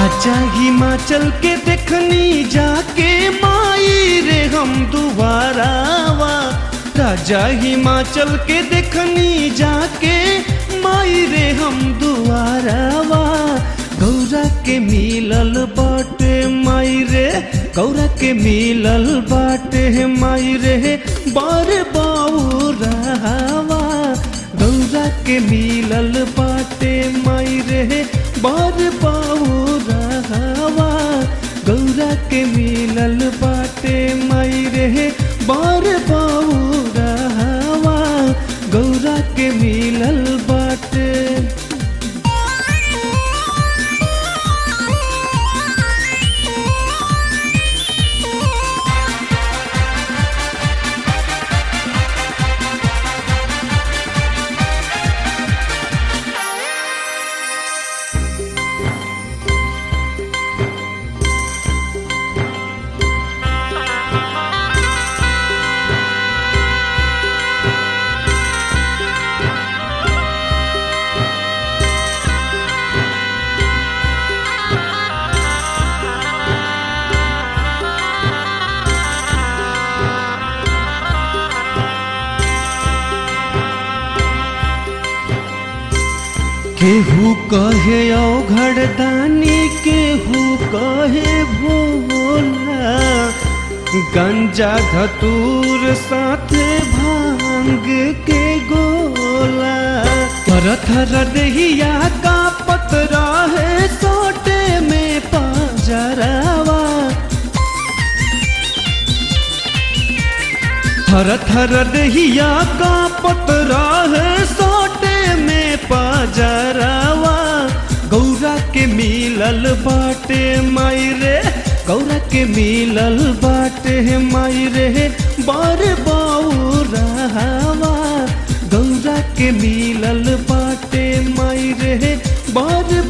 राजा हिमाचल के देखनी जाके माई रे हम दुबारावा राजा हिमाचल के देखनी जाके माई रे हम दुआरावा गौरा के मिलल बाटे माई रे गौरा के मिलल बाटे माई रे बार बाऊरावा गौरा के मिलल बाटे माई रे बार बाऊरावा गौरा के मिलल बाटे माई रे बार बाऊरावा गौरा के मिलल बाटे केहू कहे औघड़दानी केहू कहे भोला गंजा धतूर साथे भांग के गोला थर थर दहिया का पतरा है सोटे में पाजरावा थर थर दहिया का पतरा है सोटे में पाजरावा गौरा के मिलल बाटे माई रे गौरा के मिलल बाटे माई रे बार बाऊरावा गौरा के मिलल बाटे माई रे बार